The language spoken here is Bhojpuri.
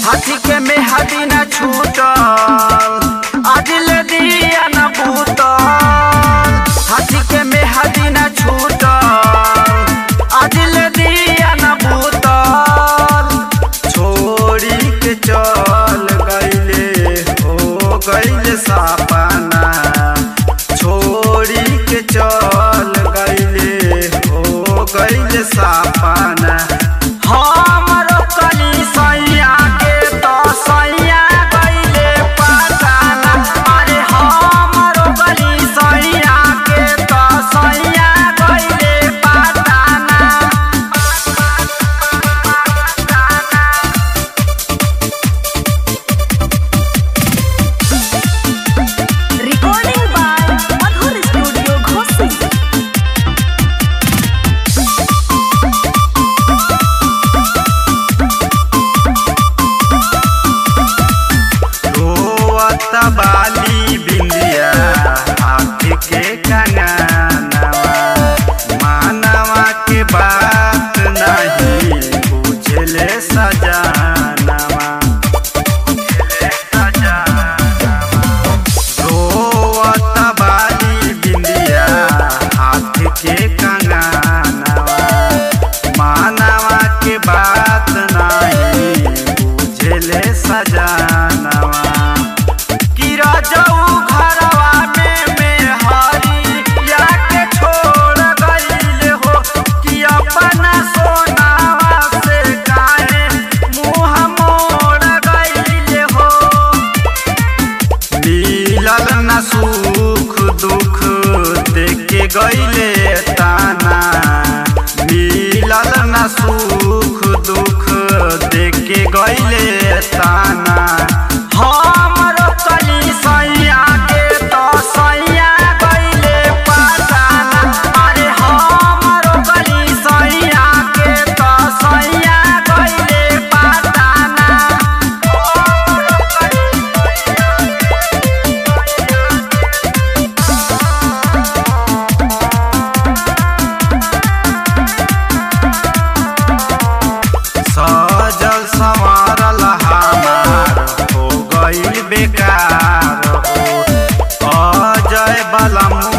हाथी के में हाथी न छूटल आज ले दिया न बूतल हाथी के में हाथी न छूटल आज ले दिया न बूतल छोड़ी के चल गईले हो गईले सापना छोड़ी के चल गईले हो गईले सापना हमरो कली सैया के तो सैया गईले पटाना अरे हमरो कली सैया के तो सैया गईले पटाना Recording by Madhur Studio Ghosi. रोवत बाली बिंदिया हाथ के कंगनवा मानवा के बात नहीं बुझले सजानवा बुझले सजानवा रोवत बाली बिंदिया हाथ के कंगनवा मानवा के बात नहीं बुझले सजानवा कि राजाऊ घरवा में मेहरी या के छोड़ गईल हो कि अपना सोनावा से काहे मुंह मोड़ गईल हो मिलल न सुख दुख देके गईले ताना मिलल न सुख दुख देके गईले ताना हमरो कली सैया के तो सैया गईले पटाना अरे हमरो कली सैया के तो सैया गईले पटाना सजल संवारल हमार हो गईल बेकार हो अजय बलम